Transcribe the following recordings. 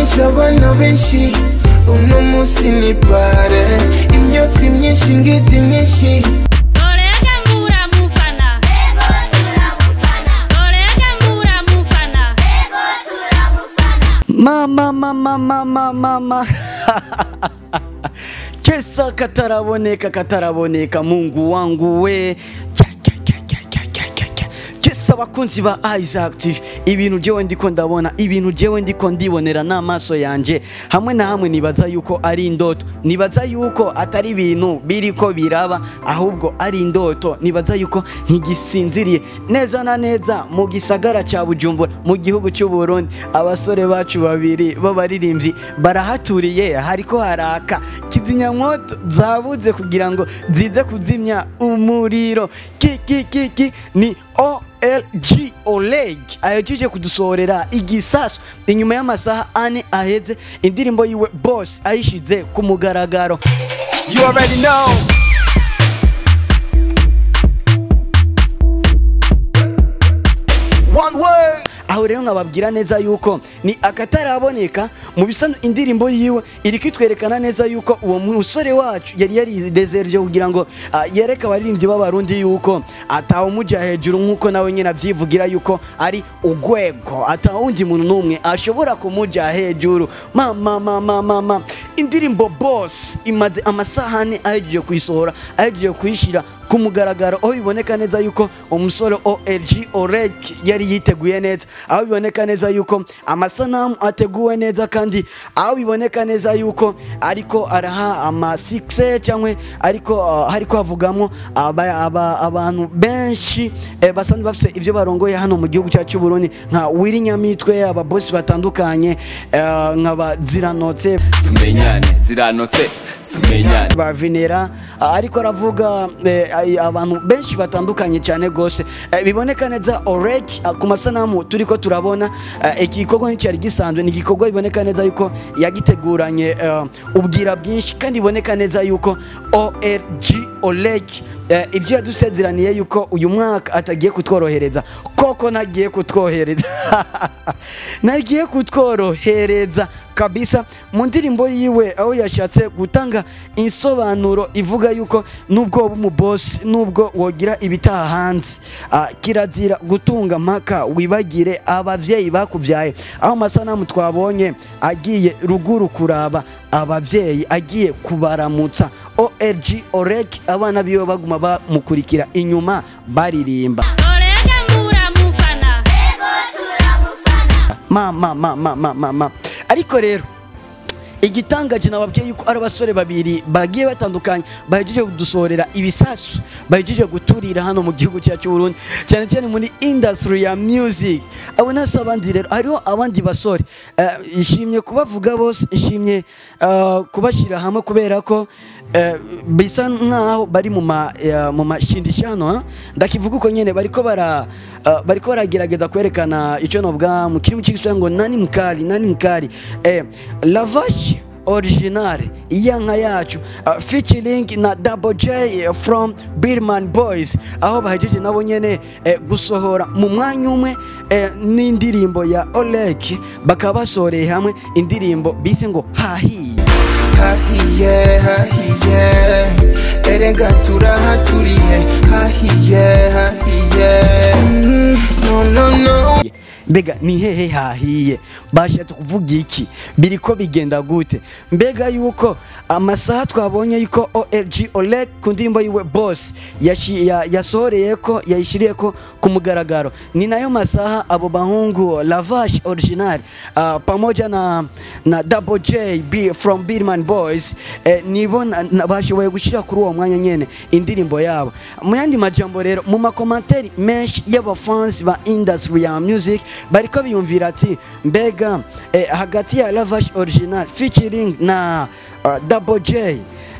byinshi abana benshi uno munsi ni bare imyotsi myinshi ngiti nyinshi Orege muramufana Orege muramufana mama mama mama mama kesa kataraboneka kataraboneka mungu wangu we Kya, kya, kya, kya, kya, kya, kya, kya. kesa abakunzi ba Isaac TV ibintu jewe ndiko ndabona ibintu jewe ndiko ndibonera n'amaso yanje hamwe na hamwe nibaza yuko ari indoto nibaza yuko atari ibintu biriko biraba ahubwo ari indoto nibaza yuko ntigisinziriye neza na neza mu gisagara ca Bujumbura mu gihugu cy'u Burundi abasore bacu babiri b'abaririmbyi barahaturiye hariko haraka kizimyamwoto zabuze kugira ngo zize kuzimya umuriro ki ki ki ki ni OLG Oleg ahejeje kudusohorera igisasu inyuma y'amasaha ane aheze indirimbo yiwe Boss ayishize ku mugaragaro you already know one word aho rero nkababwira neza yuko ni akataraboneka mu bisa indirimbo yiwe iri kwitwerekana neza yuko uwo musore wacu yari yarirezereje kugira ngo ah, yereke abaririmbyi b'abarundi yuko atawumuja hejuru nk'uko nawe nyine avyivugira yuko ari ugwego atawundi muntu n'umwe ashobora kumuja hejuru mama mama mama indirimbo boss imaze amasaha ane ahejeje kuyisohora ahejeje kuyishira ku mugaragaro aho biboneka neza yuko umusore OLG Oreg yari yiteguye neza aho biboneka neza yuko amasanamu ateguwe neza kandi aho biboneka neza yuko ariko araha ama success cyangwa ariko uh, hariko havugamo aba- aba- abantu benshi eh, basanzwe bafite ibyo barongoye hano mu gihugu cyacu cy'u Burundi nka Willy Nyamitwe ababosi batandukanye eh, nk'aba Ziranotse tumenyane ziranotse tumenyane ba Venera ah, ariko aravuga eh, ay- abantu benshi batandukanye cyane gose Eh, biboneka neza Oreg ah, ku masanamu turiko turabona eh, iki gikorwa nticyari gisanzwe ni igikorwa biboneka neza yuko yagiteguranye eh, ubwira bwinshi kandi biboneka neza yuko ORG Oleg eh, ibyo yadusezeraniye yuko uyu mwaka atagiye kutworohereza koko ntagiye kutwohereza nagiye kutworohereza kabisa mu ndirimbo yiwe aho yashatse gutanga insobanuro ivuga yuko nubwo woba umubosi nubwo wogira ibitaha hanze ah, kirazira gutunga mpaka wibagire abavyeyi bakuvyaye aho amasanamu twabonye agiye ruguru kuraba abavyeyi agiye kubaramutsa ORG Oreg abana biwe baguma bamukurikira inyuma baririmba Orege muramufana mama mama mama mama ariko rero igitangaje nababwiye yuko ari abasore babiri bagiye batandukanye bahejeje kudusohorera ibisasu bahejeje guturira hano mu gihugu cyacu cy'u Burundi cyane cyane muri industry ya music abo nasi abandi rero hariho abandi basore Eh, ishimye kubavuga bose ishimye eh, kubashyira hamwe kubera ko eh, bisa nkaho bari mu ma eh, mu mashindishano ha? ndakivuga uko nyene bariko bara eh, bariko baragerageza kwerekana ico novuga mu kirimi cy'igiswahili ngo nani mkali nani mkali eh, lavash original iyanka yacu uh, featuring na Double J from Birman Boys aho bahejeje nabo nyene eh, gusohora mu mwanya umwe eh, n'indirimbo ya Oleg bakaba basoreye hamwe indirimbo bise ngo hahiye hahiye hahiye erega turahaturiye hahiye hahiye Mm, no no no mbega ni hehe hahiye bashatse kuvuga iki biriko bigenda gute mbega yuko amasaha twabonye yuko OLG Oleg ku ndirimbo yiwe boss yashi- ya- yasohoreye ko yayishiriye ko ku mugaragaro ni nayo masaha abo bahungu Lavash original uh, pamoja na na Double J B from Birman Boys eh, nibo na- na- bashoboye gushira kuri uwo mwanya nyene indirimbo yabo mu yandi majambo rero mu makomanteri menshi y'abafans ba industry ya music bariko biyumvira ati mbega eh, hagati ya Lavash original featuring na uh, Double J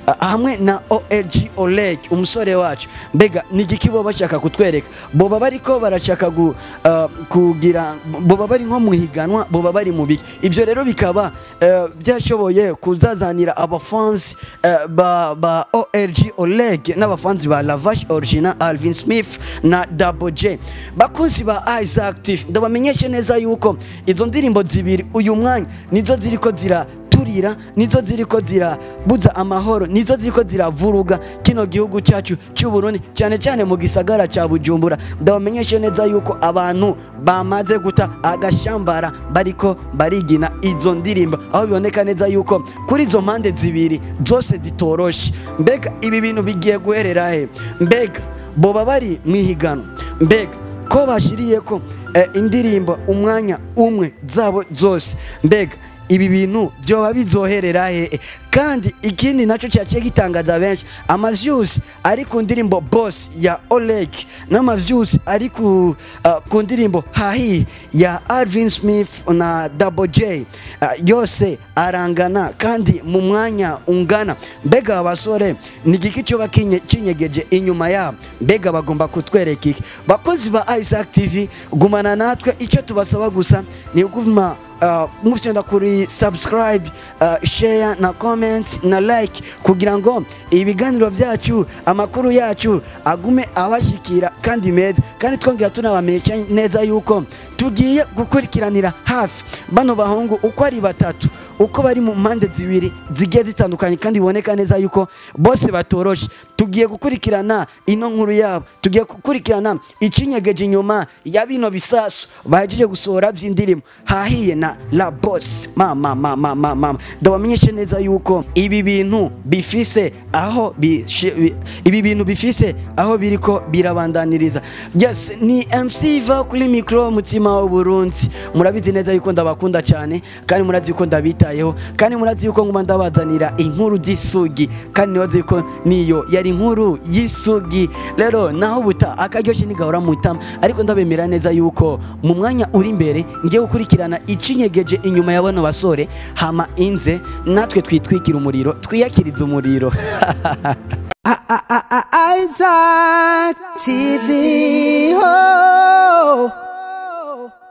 ah, hamwe na OLG Oleg umusore wacu mbega ni igiki bo bashaka kutwereka boba bariko barashaka gu, ah, kugira boba bari nko mu higanwa boba bari mu biki ivyo rero bikaba eh, byashoboye kuzazanira abafansi eh, ba, ba OLG Oleg n'abafansi ba Lavash Original Alvin Smith na Double J bakunzi ba Isaac TV ndabamenyeshe neza yuko izo ndirimbo zibiri uyu mwanya nizo ziriko zira turira nizo ziriko zirabuza amahoro nizo ziriko ziravuruga kino gihugu cyacu cy'u Burundi cyane cyane mu gisagara cya Bujumbura ndabamenyeshe neza yuko abantu bamaze guta agashambara bariko barigina izo ndirimbo aho biboneka neza yuko kuri izo mpande zibiri zose zitoroshe mbega ibi bintu bigiye guherera he mbega boba bari mu ihiganwa mbega ko bashiriye ko eh, indirimbo umwanya umwe zabo zose mbega ibi bintu byoba bizoherera hehe kandi ikindi nacyo cyaciye gitangaza benshi amavyuzi ari ku ndirimbo boss ya Oleg n'amavyuzi ari ku, uh, ku ndirimbo hahi ya Alvin Smith na Double J uh, yose arangana kandi mu mwanya ungana mbega abasore ni igiki cyoba kinye- kinyegeje inyuma yabo mbega bagomba kutwereka iki bakozi ba Isaac TV gumana natwe icyo tubasaba gusa ni uguma uh, mufyonda kuri subscribe uh, share na comment na like kugira ngo ibiganiro byacu amakuru yacu agume abashikira kandi meza kandi twongera tunabamenyesha neza yuko tugiye gukurikiranira hafi bano bahungu uko ari batatu uko bari mu mpande zibiri zigiye zitandukanye kandi biboneka neza yuko bose batoroshe tugiye gukurikirana ino nkuru yabo tugiye gukurikirana icinyegeje inyuma ya bino bisasu bahejeje gusohora by'indirimbo hahiye na la boss mama mama mama mama ndabamenyeshe neza yuko ibi bintu bifise aho bishi- bi- ibi bintu bifise aho biriko birabandaniriza yes ni MC va kuri micro mutima w'Uburundi murabizi neza yuko ndabakunda cyane kandi murazi yuko ndabitayeho kandi murazi yuko nguma ndabazanira inkuru z'isugi kandi nibaze yuko niyo yari inkuru y'isugi rero naho buta akaryoshye nigahora mutama ariko ndabemera neza yuko mu mwanya uri imbere ngiye gukurikirana icinyegeje inyuma ya bano basore hama inze natwe twitwikira umuriro twiyakiriza umuriro Isaac TV. Oh.